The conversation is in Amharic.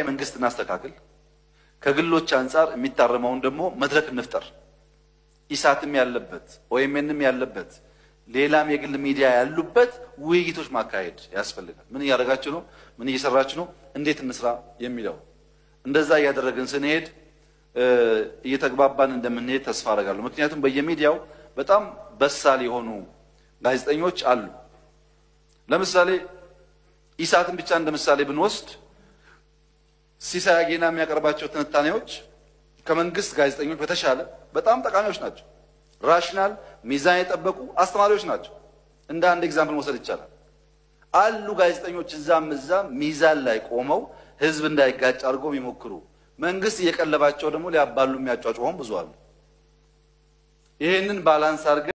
መንግስት እናስተካክል፣ ከግሎች አንጻር የሚታረመውን ደግሞ መድረክ እንፍጠር። ኢሳትም ያለበት ኦኤምኤንም ያለበት ሌላም የግል ሚዲያ ያሉበት ውይይቶች ማካሄድ ያስፈልጋል። ምን እያደረጋችሁ ነው? ምን እየሰራችሁ ነው? እንዴት እንስራ የሚለው እንደዛ እያደረግን ስንሄድ እየተግባባን እንደምንሄድ ተስፋ አደርጋለሁ። ምክንያቱም በየሚዲያው በጣም በሳል የሆኑ ጋዜጠኞች አሉ። ለምሳሌ ኢሳትን ብቻ እንደ ምሳሌ ብንወስድ ሲሳይ አጌና የሚያቀርባቸው ትንታኔዎች ከመንግስት ጋዜጠኞች በተሻለ በጣም ጠቃሚዎች ናቸው። ራሽናል ሚዛን የጠበቁ አስተማሪዎች ናቸው። እንደ አንድ ኤግዛምፕል መውሰድ ይቻላል። አሉ ጋዜጠኞች እዛም እዛም ሚዛን ላይ ቆመው ህዝብ እንዳይጋጭ አድርገው የሚሞክሩ መንግስት እየቀለባቸው ደግሞ ሊያባሉ የሚያጫጭሆን ብዙ አሉ። ይህንን ባላንስ አድርገን